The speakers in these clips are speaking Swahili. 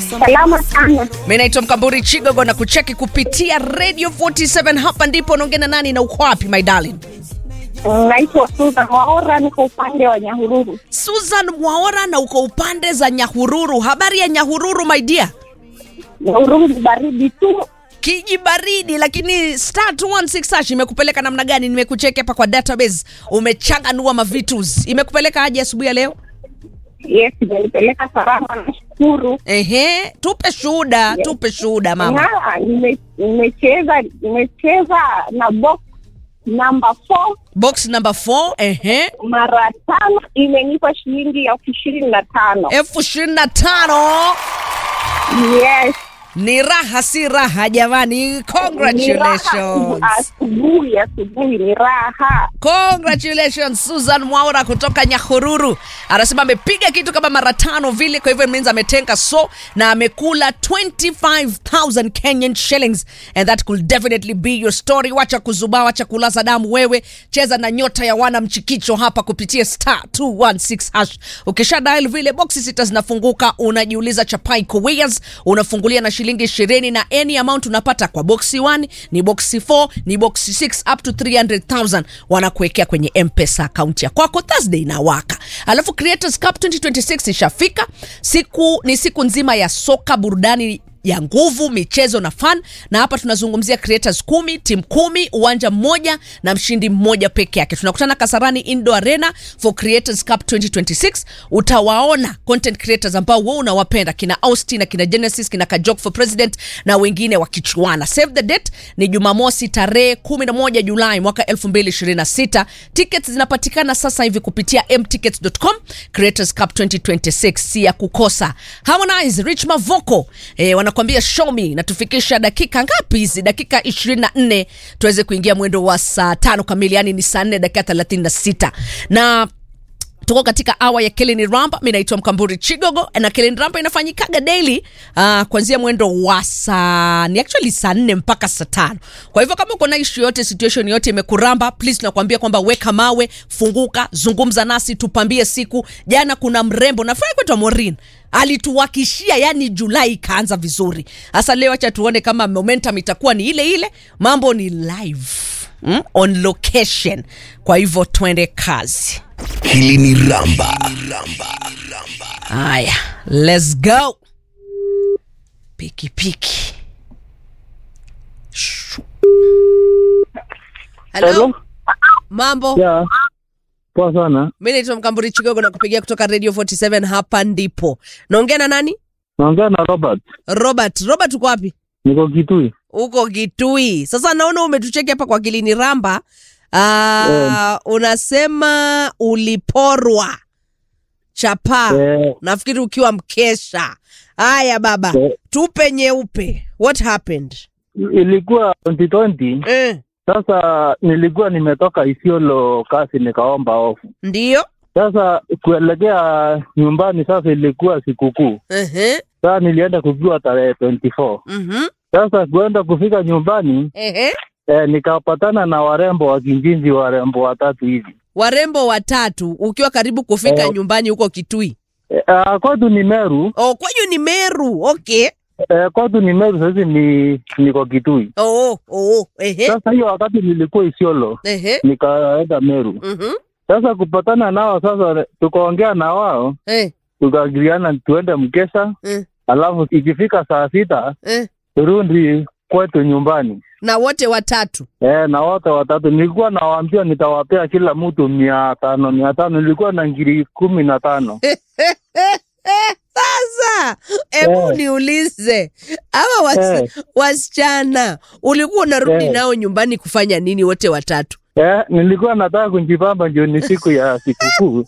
Salama sana. mi naitwa mkamburi chigogo na kucheki kupitia radio 47 hapa ndipo unaongea na nani na uko wapi my darling Naitwa Susan Waora, niko upande wa Nyahururu. susan mwaora na uko upande za nyahururu habari ya nyahururu my dear Nyahururu ni baridi tu. kiji baridi lakini star 216 hash imekupeleka namna gani nimekucheki hapa kwa database umechanganua mavitus imekupeleka aje asubuhi ya leo Yes, imenipeleka salama, nashukuru. ehe tupe shuhuda Yes. tupe shuhuda mama Na nime- nimecheza nimecheza na box namba 4 box number 4 ehe mara tano, imenipa shilingi elfu ishirini na tano. elfu ishirini na tano Yes, ni raha si raha jamani ni raha congratulations asubuhi, asubuhi ni raha. congratulations susan mwaura kutoka nyahururu anasema amepiga kitu kama mara tano vile kwa hivyo means ametenga so na amekula 25000 kenyan shillings and that could definitely be your story wacha kuzubaa wacha kulaza damu wewe cheza na nyota ya wana mchikicho hapa kupitia star 216 hash ukisha dial vile boxi sita zinafunguka unajiuliza chapai koweas unafungulia na shilingi ishirini na any amount unapata kwa boxi 1 ni boxi 4 ni boxi 6 up to 300000 wanakuwekea kwenye mpesa akaunti ya kwako thursday inawaka alafu creators cup 2026 ishafika siku ni siku nzima ya soka burudani ya nguvu michezo na fan na hapa tunazungumzia creators kumi tim kumi uwanja mmoja na mshindi mmoja peke yake tunakutana kasarani indo arena for creators cup 2026 utawaona content creators ambao we unawapenda kina austin na kina genesis kina kajok for president na wengine wakichuana save the date ni jumamosi tarehe 11 julai mwaka 2026 tickets zinapatikana sasa hivi kupitia mtickets.com creators cup 2026 si ya kukosa harmonize rich mavoko eh, wanakuambia show me natufikisha dakika ngapi hizi dakika 24 tuweze kuingia mwendo wa saa tano kamili yani ni saa 4 dakika 36 na tuko katika awa ya keleni ramba mi naitwa mkamburi chigogo na keleni ramba inafanyikaga daily uh, kuanzia mwendo wa saa ni actually saa nne mpaka saa tano kwa hivyo kama uko na ishu yote situation yote imekuramba please tunakuambia kwamba weka mawe funguka zungumza nasi tupambie siku jana kuna mrembo nafurahi kwetu morin alituwakishia yani julai ikaanza vizuri hasa leo acha tuone kama momentum itakuwa ni ile ile mambo ni live mm? on location kwa hivyo twende kazi Hili ni Ramba. haya let's go piki piki Shu. Hello? Hello? mambo Ya, poa sana. mi naitwa mkamburi chigogo na kupigia kutoka radio 47 hapa ndipo naongea na nani Naongea na Robert. robert robert uko wapi Niko Kitui. uko kitui sasa naona umetucheki hapa kwa kilini ramba uh, unasema uliporwa chapa Eh, nafikiri ukiwa mkesha haya baba Eh. tupe nyeupe what happened ilikuwa 2020. eh, Sasa nilikuwa nimetoka Isiolo kasi nikaomba ofu. ndiyo Sasa kuelekea nyumbani sasa ilikuwa sikukuu. Ehe, Sasa nilienda kukiwa tarehe 24. mhm, Sasa kuenda kufika nyumbani ehe. eh, nikapatana na warembo wa Kinjinji, warembo watatu hivi. warembo watatu ukiwa karibu kufika Eh. nyumbani huko kitui Eh, ah, kwetu ni Meru. oh, kwenyu ni meru okay Eh, kwetu ni Meru, sasa ni niko Kitui. oh, oh, ehe, Sasa hiyo wakati nilikuwa Isiolo ehe, nikaenda Meru. mhm, Sasa kupatana nao sasa, tukaongea na wao eh, tukaagiriana tuende mkesha, eh, alafu ikifika saa sita eh. turudi kwetu nyumbani. na wote watatu E, na wote watatu nilikuwa nawaambia nitawapea kila mtu mia tano mia tano nilikuwa na ngiri kumi na tano sasa hebu Eh. niulize ama was, Eh. wasichana ulikuwa unarudi Eh. nao nyumbani kufanya nini wote watatu e, nilikuwa nataka kujipamba ndio ni siku ya sikukuu.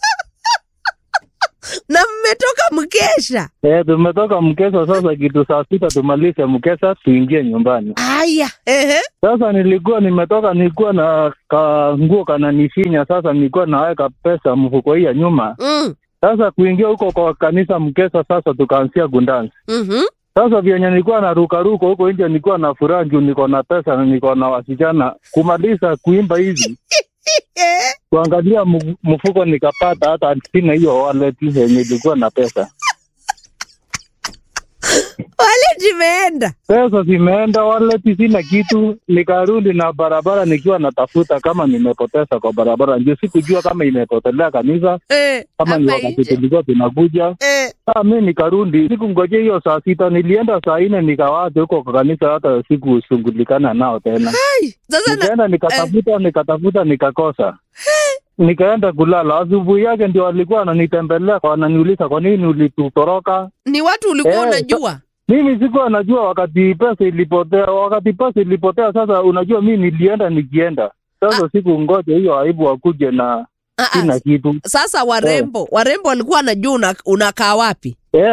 na mmetoka mkesha E, tumetoka mkesha sasa, kitu saa sita tumalize mkesha tuingie nyumbani. aya ehe Sasa nilikuwa nimetoka, nilikuwa na ka nguo kananifinya. Sasa nilikuwa naweka pesa mfuko hii ya nyuma. mm. Sasa kuingia huko kwa kanisa mkesa, sasa tukaanzia gundansi. mm-hmm. Sasa vyenye nilikuwa na ruka ruka huko nje, nilikuwa na furaha juu niko na pesa na niko na wasichana. Kumaliza kuimba hivi kuangalia mu- mfuko, nikapata hata sina hiyo wallet yenye ilikuwa na pesa. wallet imeenda pesa zimeenda, wallet sina kitu. Nikarudi na barabara nikiwa natafuta kama nimepoteza kwa barabara, ndio sikujua kama imepotelea kanisa eh, kama ni hapa wakati nje. tulikuwa tunakuja. eh. Saa mi nikarudi, sikungojea hiyo saa sita, nilienda saa nne nikawacha huko kwa kanisa, hata sikusunghulikana nao tena. Ai, sasa na, Nikaenda nikatafuta nikatafuta nikakosa, nikaenda kulala. Asubuhi yake ndio walikuwa wananitembelea wananiuliza, kwa nini ulitutoroka? ni watu ulikuwa Eh, unajua Mimi sikuwa najua wakati pesa ilipotea, wakati pesa ilipotea. Sasa unajua, mi nilienda nikienda, sasa siku ngoja hiyo aibu wakuje na Ah, ah, sina kitu sasa warembo warembo walikuwa wanajua una- unakaa wapi eh,